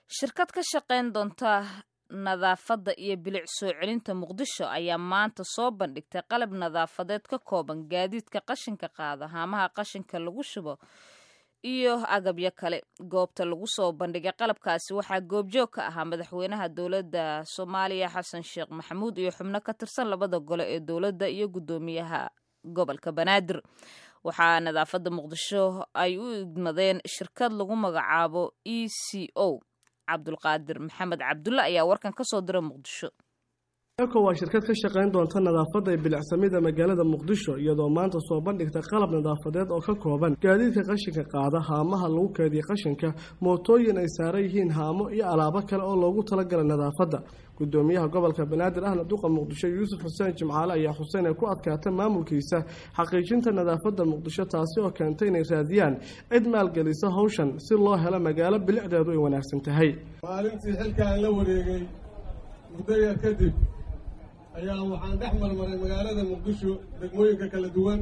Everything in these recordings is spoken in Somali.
shirkad ka shaqayn doonta nadaafadda iyo bilic soo celinta muqdisho ayaa maanta soo bandhigtay qalab nadaafadeed ka kooban gaadiidka qashinka qaada haamaha qashinka lagu shubo iyo agabyo kale goobta lagu soo bandhigay qalabkaasi waxaa goobjoog ka ahaa madaxweynaha dowladda soomaaliya xasan sheekh maxamuud iyo xubno ka tirsan labada gole ee dowladda iyo guddoomiyaha gobolka banaadir waxaa nadaafadda muqdisho ay u idmadeen shirkad lagu magacaabo e c o cabdulqaadir maxamed cabdulle ayaa warkan ka soo dira muqdisho eko waa shirkad ka shaqayn doonta nadaafadda ee bilicsamida magaalada muqdisho iyadoo maanta soo bandhigta qalab nadaafadeed oo ka kooban gaadiidka qashinka qaada haamaha lagu keediya qashinka mootooyin ay saaran yihiin haamo iyo alaabo kale oo loogu talagalay nadaafadda gudoomiyaha gobolka banaadir ahna duqa muqdisho yuusuf xuseen jimcaale ayaa xuseen ay ku adkaata maamulkiisa xaqiijinta nadaafadda muqdisho taasi oo keentay inay raadiyaan cid maalgelisa howshan si loo helo magaalo bilicdeedu ay wanaagsan tahay maalintii xilkaan la wareegay muddo yar kadib ayaa waxaan dhex marmaray magaalada muqdisho degmooyinka kala duwan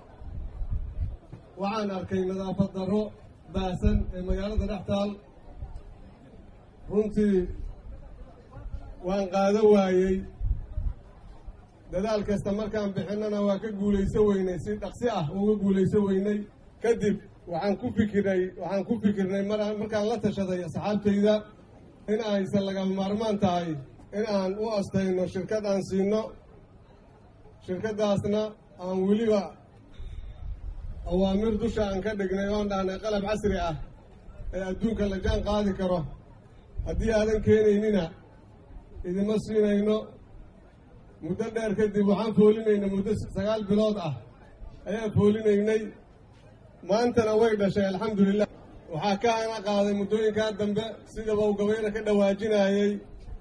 waxaan arkay nadaafad darro baahsan ee magaalada dhex taal runtii waan qaado waayey dadaal kasta markaan bixinnana waa ka guulayso weynay si dhaqsi ah uga guulayso weynay kadib waxaan ku fikirnay waxaan ku fikirnay mar markaan la tashaday asxaabtayda in aysan lagama maarmaan tahay in aan u astayno shirkad aan siino shirkaddaasna aan weliba awaamir dusha aan ka dhignay oon dhahnay qalab casri ah ee adduunka la jaan qaadi karo haddii aadan keenaynina idima siinayno muddo dheer kadib waxaan foolinaynay muddo sagaal bilood ah ayaan foolinaynay maantana way dhashay alxamdulilah waxaa ka ana qaaday muddooyinkaa dambe sidaba uu gabayna ka dhawaajinayey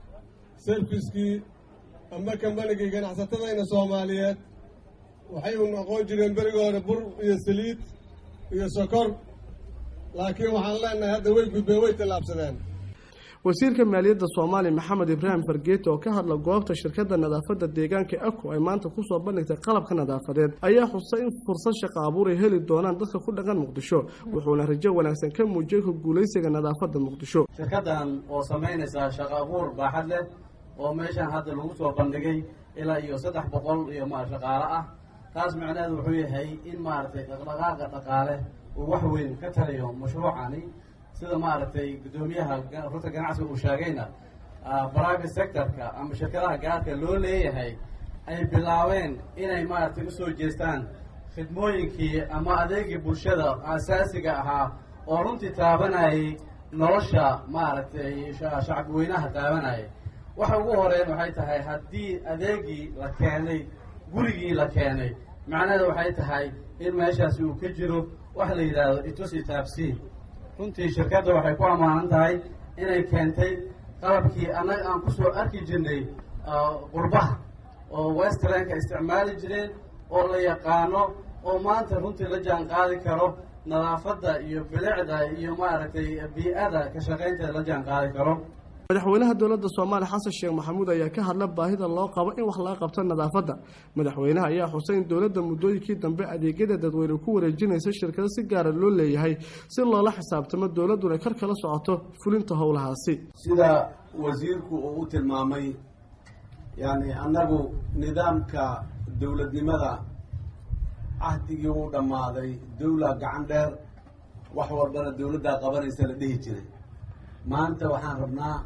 serviskii ama kambanigii ganacsatadayna soomaaliyeed waxay u noqon jireen berigii hore bur iyo saliid iyo sokor laakiin waxaan leenahay hadda way gudbeen way tallaabsadeen wasiirka maaliyadda soomaaliya maxamed ibraahim fargeeti oo ka hadla goobta shirkadda nadaafadda deegaanka eko ay maanta kusoo bandhigtay qalabka nadaafadeed ayaa xusay in fursad shaqo abuur ay heli doonaan dadka ku dhaqan muqdisho wuxuuna rajo wanaagsan ka muujiyey ku guulaysiga nadaafadda muqdisho shirkaddan oo samaynaysaa shaqo abuur baaxad leh oo meeshan hadda lagu soo bandhigay ilaa iyo saddex boqol iyo ma shaqaale ah taas macnaheedu wuxuu yahay in maaragtay dhaqdhaqaaqa dhaqaale uu wax weyn ka taliyo mashruucani sida maaragtay guddoomiyaha rurta ganacsiga uu sheegayna private sectorka ama shirkadaha gaarka loo leeyahay ay bilaabeen inay maaragtay usoo jeestaan khidmooyinkii ama adeegii bulshada asaasiga ahaa oo runtii taabanayay nolosha maaragtay shacabweynaha taabanayay waxa ugu horeyn waxay tahay haddii adeegii la keenay gurigii la keenay macnaheeda waxay tahay in meeshaasi uu ka jiro wax la yidhaahdo itusi taabsi runtii shirkadda waxay ku ammaanan tahay inay keentay qalabkii annaga aan kusoo arki jirnay qurbaha oo westranka isticmaali jireen oo la yaqaano oo maanta runtii la jaan qaadi karo nadaafadda iyo bilicda iyo maaragtay bii-ada ka shaqaynteeda la jaan qaadi karo madaxweynaha dowladda soomaaliya xasan sheekh maxamuud ayaa ka hadla baahida loo qabo in wax laga qabto nadaafadda madaxweynaha ayaa xusay in dowladda muddooyinkii dambe adeegyada dadweyne ku wareejinaysa shirkado si gaara loo leeyahay si loola xisaabtamo dowladduna kar kala socoto fulinta howlahaasi sida wasiirku uu u tilmaamay yacni annagu nidaamka dowladnimada cahdigii uu dhammaaday dowla gacan dheer wax walbana dowladdaa qabanaysa la dhihi jiray maanta waxaan rabnaa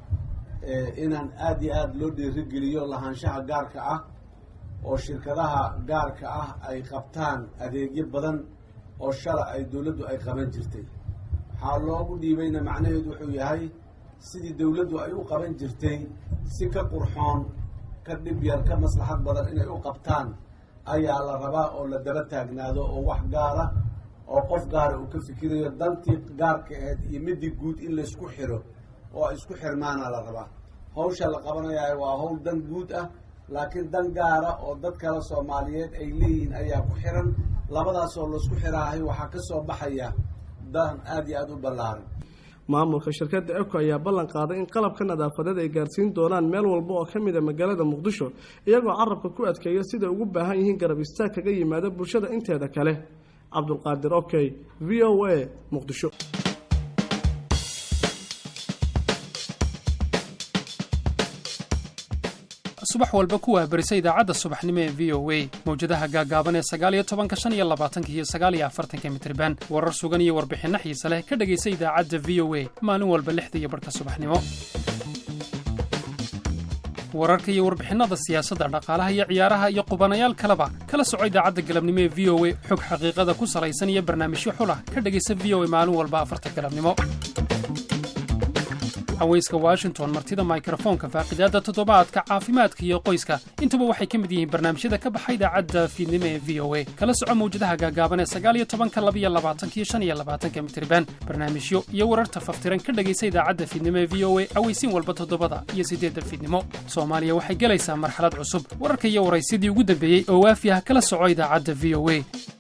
inaan aada iyo aada loo dhiirigeliyo lahaanshaha gaarka ah oo shirkadaha gaarka ah ay qabtaan adeegyo badan oo shala ay dowladdu ay qaban jirtay waxaa loogu dhiibayna macnaheedu wuxuu yahay sidii dowladdu ay u qaban jirtay si ka qurxoon ka dhib yar ka maslaxad badan inay u qabtaan ayaa la rabaa oo la daba taagnaado oo wax gaara oo qof gaara uu ka fikirayo dantii gaarka aheyd iyo midii guud in laysku xiro oo ay isku xirmaana la rabaa hawsha la qabanayaayo waa hawl dan guud ah laakiin dan gaara oo dad kale soomaaliyeed ay leeyihiin ayaa ku xiran labadaasoo laisku xiraahay waxaa ka soo baxaya dan aada iyo aada u ballaaran maamulka shirkadda eko ayaa ballan qaaday in qalabka nadaafadeed ay gaarsiin doonaan meel walba oo ka mid a magaalada muqdisho iyagoo carabka ku adkeeya siday ugu baahan yihiin garab istaag kaga yimaada bulshada inteeda kale cabdulqaadir okey v o a muqdisho subax walba ku wahbarisa idaacadda subaxnimo ee v o a mawjadaha gaagaaban ee sagaaliyo tobanka shan iyo labaatanka iyo sagaaliyo afartanka mitriban warar sugan iyo warbixinno xiise leh ka dhegaysa idaacadda v o a maalin walba lixda iyo barhka subaxnimo wararka iyo warbixinnada siyaasadda dhaqaalaha iyo ciyaaraha iyo qubanayaal kaleba kala soco idaacadda galabnimo ee v o a xog xaqiiqada ku salaysan iyo barnaamijyo xulah ka dhegaysa v o a maalin walba afarta galabnimo haweyska washington martida mikrofoonka faaqidaadda toddobaadka caafimaadka iyo qoyska intuba waxay ka mid yihiin barnaamijyada ka baxa idaacadda fiidnimo ee v o a kala soco mawjadaha gaagaaban ee sagaaliyo tobanka labiyo labaatankiyo shan iyo labaatanka mitriban barnaamijyo iyo wararta faftiran ka dhegaysa idaacadda fiidnimo ee v o a aweysiin walba toddobada iyo siddeedda fiidnimo soomaaliya waxay gelaysaa marxalad cusub wararka iyo waraysidii ugu dambeeyey oo waafi ah kala soco idaacadda v o a